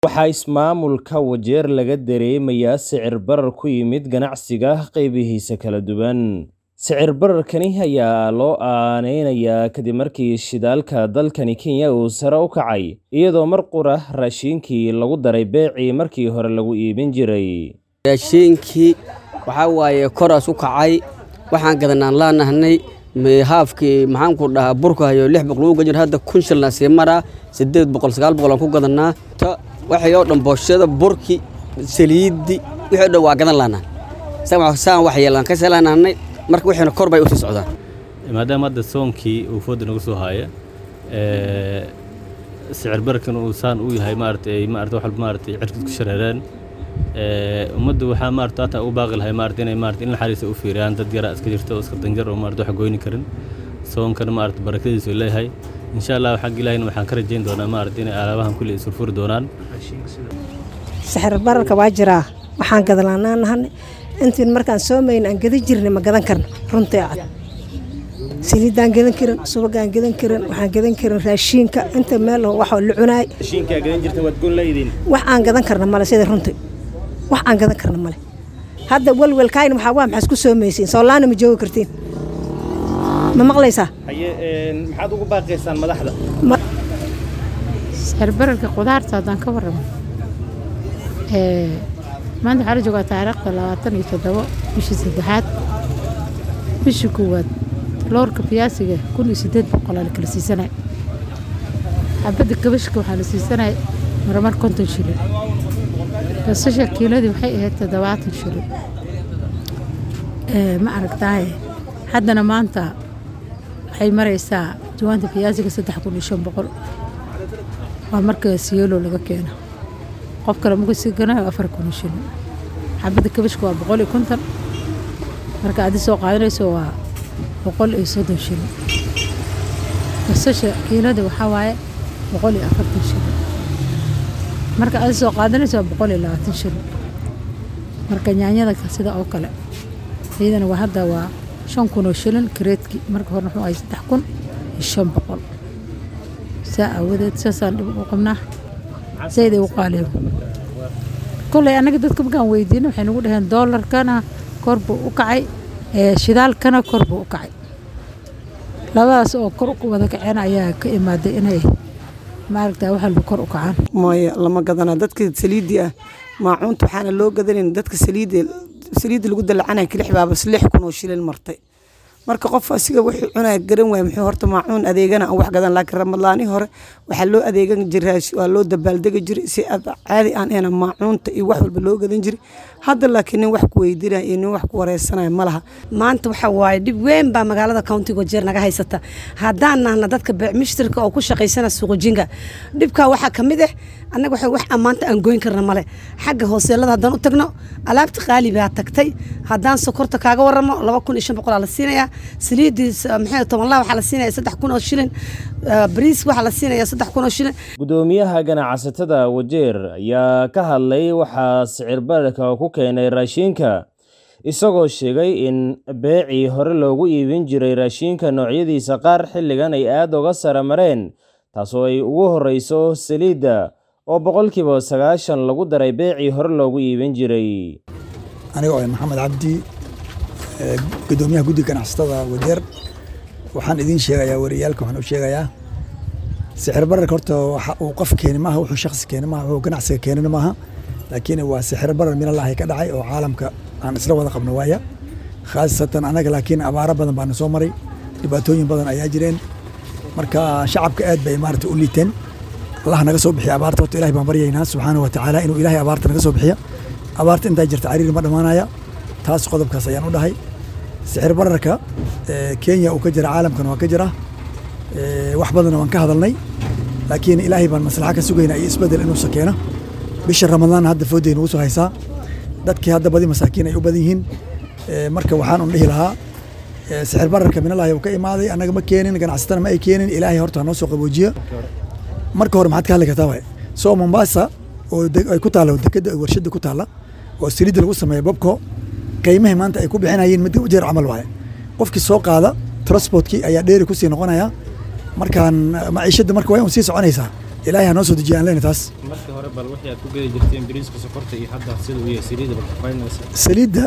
Waxaa ismaamulka Wajeer laga dareemayaa sicir barar ku yimid ganacsiga qaybihiisa kala duwan. Sicir bararkani ayaa loo aaneynayaa kadib markii shidaalka dalkani Kenya uu sare u kacay, iyadoo mar qura raashinkii lagu daray beecii markii hore lagu iibin jiray. raashinkii waxaa waaye koraas u kacay waxaan gadanaan laanahnay haafkii maxaan ku dhahaa burka hayo lix boqol uga jir hadda kun shilna sii maraa sideed boqol sagaal boqol aan ku gadanaa ta waxay oo dhan booshada burki saliidi wixii oo dhan waa gadan laanaa saan wax yeelaan ka seelaanahnay marka wixiina kor bay u sii socdaan maadaama hadda soonkii uu fooda nagu soo haya ee, sicir bararkan uu saan u yahay maaragtay maaragtay wax walba maaragtay cirkad ku shareereen ee, ummaddu waxaa maaragtay hata u baaqi lahay maaragtay inay maaragtay in naxariis u fiiriyaan dad yara iska jirta oo iska danjar oo maaragtay wax goyni karin soonkana maaragtay barakadiisu uu leeyahay insha allah xag ilaahayna waxaan ka rajayn doonaa maaragtay inay alaabahan kulli isurfuri doonaan sixir bararka waa jiraa waxaan gadalaanaa nahan intiin markaan soomayn aan gadan jirnay ma gadan karno runtii cad saliidaan gadan karin subagaan gadan karin waxaan gadan karin raashiinka inta meel oo wax la cunaay Raashinka gadan jirta waad gon leydin. wax aan gadan karna male sida runtii wax aan gadan karna male hadda welwelkaayna waxaa waa maxaa isku soomaysiin soolaana ma joogi kartiin ma maqlaysaa Haye een, maxaad ugu baaqaysaan madaxda? sicir bararka khudaarta haddaan ka warramo ee, maanta waxaa la joogaa taariikhda labaatan iyo toddobo bishii saddexaad bishii koowaad loorka fiyaasiga kun iyo siddeed boqolaa la kala siisanay xabadda kabashka waxaa la siisanay marmar konton shilin basasha kiiladii waxay ahayd toddobaatan shilin Ee, ma aragtaaye haddana maanta waxay maraysaa jawaanta fiyaasiga saddex kun iyo shan boqol waa marka siyeelo laga keeno qof kale markuu sii ganayo afar kun iyo shilin xabadda kabashka waa boqol iyo konton marka adi soo qaadanayso waa boqol iyo soddon shilin basasha kiilada waxaa waaye boqol iyo afartan shilin marka adi soo qaadanayso waa boqol iyo labaatan shilin marka yaanyada sida oo kale iyadana waa hadda waa shan kun oo shilin kareedki marka hore wuxuu ahay saddex kun iyo shan boqol saa aawadeed saasaan dhib u qabnaa zayd ay u qaaliyo kolley annaga dadka markaan weydiino waxay nagu dhaheen doolarkana kor buu u kacay ee shidaalkana kor buu u kacay labadaas oo kor u wada kaceen ayaa ka imaaday inay maaragta wax walba kor u kacaan maya lama gadana dadka saliidii ah maacuunta waxaana loo gadanayn dadka saliida saliidda lagu dalacanaya kilix baabas lix kun oo shilin martay marka qof asiga wuxuu cunaya garan waaya muxuu horta maacuun adeegana aan wax gadan laakiin ramadaani hore waxaa loo adeegan jiray waa loo dabaaldegi jiray si ad caadi aan ehna maacuunta iyo wax walba loo gadan jiray hadda laakiin nin wax ku weydiinaya iyo nin wax ku wareysanaya ma laha maanta waxa waaye dhib weyn baa magaalada countiga wajeer naga haysata haddaan nahna dadka beec mishtarka oo ku shaqaysana suuqajinga dhibkaa waxaa ka mid ah annaga waxa wax ammaanta aan goyn karna male xagga hooseelada haddaan u tagno alaabta qaali baa tagtay haddaan sokorta kaaga waramo laba kun iyo shan boqolaa la siinayaa saliidii maxay tobanlaa waxaa la siinaya saddex kun oo shilin bariis waxaa la siinaya saddex kun oo shilin Gudoomiyaha ganacsatada Wajeer ayaa ka hadlay waxaa sicir bararka ku keenay raashinka isagoo sheegay in beecii hore loogu iibin jiray raashinka noocyadiisa qaar xilligan ay aad uga sare mareen taasoo ay ugu horreyso saliidda oo boqolkiiba sagaashan lagu daray beecii hore loogu iibin jiray aniga oo ah maxamed cabdi ee, gudoomiyaha guddiga ganacsatada wajeer waxaan idiin sheegayaa wariyaalka waxaan u sheegayaa sixir bararka horta waxa uu qof keeni maaha wuxuu shakhsi keeni maaha wuxuu ganacsiga keenina maaha laakiin waa sixir barar minallaahi ka dhacay oo caalamka aan isla wada qabno waaya khaasatan anaga laakiin abaaro badan baana soo maray dhibaatooyin badan ayaa jireen marka shacabka aad bay maarata u liiteen allah naga soo bixiya abaarta horta ilahay baan baryaynaa subxaanahu watacaala inuu ilaahay abaarta naga soo bixiya abaarta intaa jirta cariiri ma dhammaanaya taas qodobkaas ayaan u dhahay sixir bararka ee, kenya uu ka jira caalamkana waa ka jira ee, wax badanna waan ka hadalnay laakiin ilaahay baan maslaxa ka sugaynaa iyo isbedel inuusa keeno bisha ramadaan hadda foodday nagu soo haysaa dadkii hadda badi masaakiin ay u badan yihiin ee, marka waxaan un dhihi lahaa ee, sixir bararka minallaahi uu ka imaaday annaga ma keenin ganacsatana ma ay keenin ilaahay horta ha noo soo qaboojiya marka hore maxaad ka hadli kartaa waay soo mombasa oo de- ay ku taalla dekeda warshada ku taalla oo saliidda lagu sameeya bobko qiimahay maanta ay ku bixinayeen mid jeer camal waaye qofkii soo qaada transportkii ayaa dheeri kusii noqonaya markaan maciishadda marka waa un sii soconaysaa ilaahay ha noo soo dejiya aan leenahay taas markii hore bal wixii aad ku gedi jirteen bariiska sokorta iyo hadda sida uu yahay saliidda bal kafaynaysa saliidda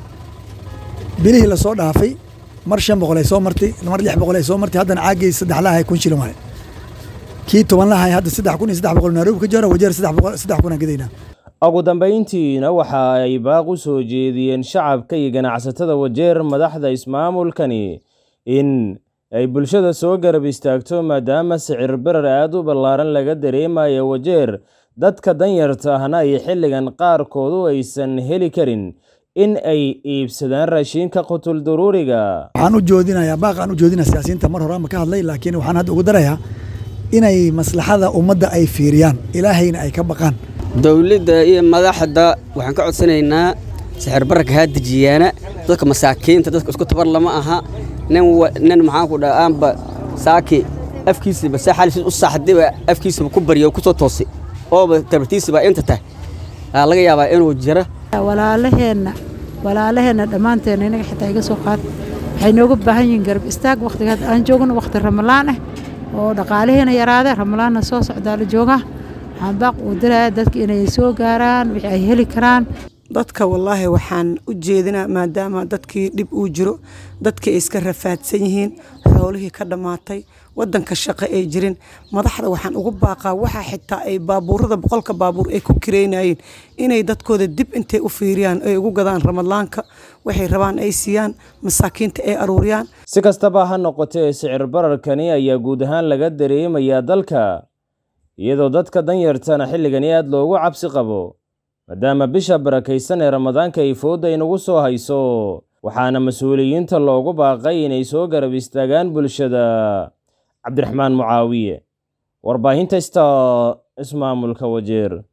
bilihii lasoo dhaafay mar shan boqol ay soo martay mar lix boqol ay soo martay haddana caagii saddex lahay kun shilin waaye kii toban lahay hadda saddex kun iyo saddex boqol nairobi ka jira wajeer saddex boqol saddex kun aan gedaynaa ugu dambayntiina waxa ay baaq u soo jeediyeen shacabka iyo ganacsatada wajeer madaxda ismaamulkani in ay bulshada soo garab istaagto maadaama sicir barar aad u ballaaran laga dareemayo wajeer dadka danyarta ahna ay xilligan qaarkoodu aysan heli karin in ay iibsadaan raashinka qutul daruuriga waxaan u joodinayaa baaq aan u joodinaya siyaasiyiinta mar hore ama ka hadlay laakiin waxaan hadda ugu darayaa inay maslaxada ummadda ay fiiriyaan ilaahayna ay ka baqaan dowladda iyo madaxda waxaan ka codsanaynaa sixir bararka haa dejiyaana dadka masaakiinta dadka isku tabar lama aha nin nin maxaan ku dhaha aanba saaki afkiisaba saa xalis u saaxdiba afkiisaba ku baryo ku soo toosay ooba tabartiisaba inta tahay aa laga yaabaa inuu jira walaalaheenna walaalaheenna dhammaanteena inaga xitaa iga soo qaad waxay nooga baahan yihiin garab istaag wakhtiga hadda aan joogno wakhti ramalaan ah oo dhaqaalihiina yaraadee ramalaanna soo socdaa la joogaa waxaan baaq uu dirayaa dadka inay soo gaaraan wixii ay heli karaan dadka wallaahi waxaan u jeedinaa maadaama dadkii dhib uu jiro dadkii ay iska rafaadsan yihiin xoolihii ka dhammaatay wadanka shaqo ay jirin madaxda waxaan ugu baaqaa waxaa xitaa ay baabuurada boqolka baabuur ay ku kireynayeen inay dadkooda dib intay u fiiriyaan ay ugu gadaan ramadaanka waxay rabaan ay siiyaan masaakiinta ay aruuriyaan si kastaba ha noqotee sicir bararkani ayaa guud ahaan laga dareemayaa dalka iyadoo dadka danyartana xilligani aad loogu cabsi qabo maadaama bisha barakaysan ee ramadaanka ay foodda inagu soo hayso waxaana mas-uuliyiinta loogu baaqay inay soo garab istaagaan bulshada cabdiraxmaan mucaawiye warbaahinta sta ismaamulka wajeer